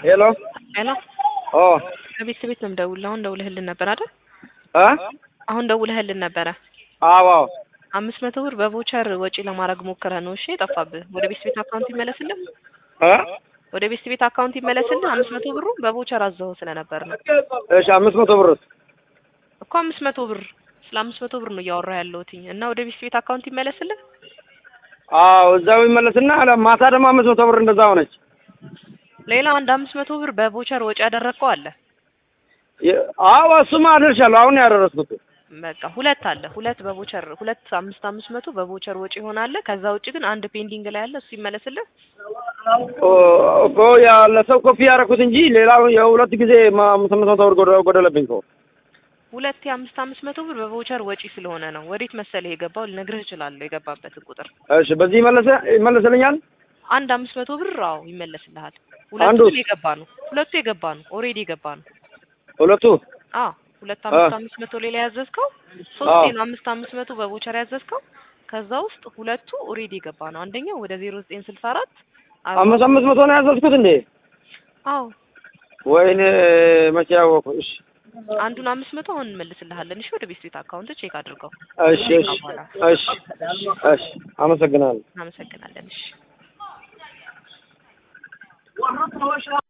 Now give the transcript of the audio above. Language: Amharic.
ሄሎ ሄሎ ኦ ከቤት ቤት ነው የምደውልልህ። አሁን ደውለህልን ነበር አይደል? እ አሁን ደውለህልን ነበረ። አዎ አዎ አምስት መቶ ብር በቮቸር ወጪ ለማድረግ ሞክረህ ነው እሺ የጠፋብህ። ወደ ቤት ቤት አካውንት ይመለስልህ። እ ወደ ቤት ቤት አካውንት ይመለስልህ። አምስት መቶ ብሩ በቮቸር አዘኸው ስለነበር ነው እሺ አምስት መቶ ብር እኮ አምስት መቶ ብር ስለ አምስት መቶ ብር ነው እያወራህ ያለሁትኝ እና ወደ ቤት ቤት አካውንት ይመለስልህ። አዎ እዛው ይመለስና ማታ ደግሞ አምስት መቶ ብር እንደዛ ሆነች። ሌላ አንድ አምስት መቶ ብር በቮቸር ወጪ ያደረግከው አለ። የ- አዎ እሱማ አደርሻለሁ። አሁን ነው ያደረስኩት። በቃ ሁለት አለ። ሁለት በቮቸር ሁለት አምስት አምስት መቶ በቮቸር ወጪ ይሆናል። ከዛ ውጭ ግን አንድ ፔንዲንግ ላይ አለ። እሱ ይመለስልህ። ኦ እኮ ያለ ሰው ኮፒ ያደረኩት እንጂ ሌላው የሁለት ጊዜ ማ- አምስት መቶ ብር ጎደ- ጎደለብኝ እኮ። ሁለት የአምስት አምስት መቶ ብር በቮቸር ወጪ ስለሆነ ነው። ወዴት መሰለህ የገባው? ልነግርህ እችላለሁ የገባበትን ቁጥር። እሺ በዚህ ይመለሰ ይመለስልኛል። አንድ አምስት መቶ ብር አዎ ይመለስልሃል። ሁለቱ አንዱስ? ግን የገባ ነው። ሁለቱ የገባ ነው። ኦልሬዲ የገባ ነው። ሁለቱ አዎ ሁለት አምስት አ- አምስት መቶ ሌላ ያዘዝከው አዎ። ሶስቴ ነው አምስት አምስት መቶ በቮቸር ያዘዝከው። ከዛ ውስጥ ሁለቱ ኦልሬዲ የገባ ነው። አንደኛው ወደ ዜሮ ዘጠኝ ስልሳ አራት አምስት አምስት መቶ ነው ያዘዝኩት እንዴ? አዎ ወይኔ መቼ ያወኩ። እሺ አንዱን አምስት መቶ አሁን እንመልስልሃለን። እሺ ወደ ቤት ቤት አካውንት ቼክ አድርገው። እሺ እሺ እሺ እሺ አመሰግናለሁ። እናመሰግናለን። እሺ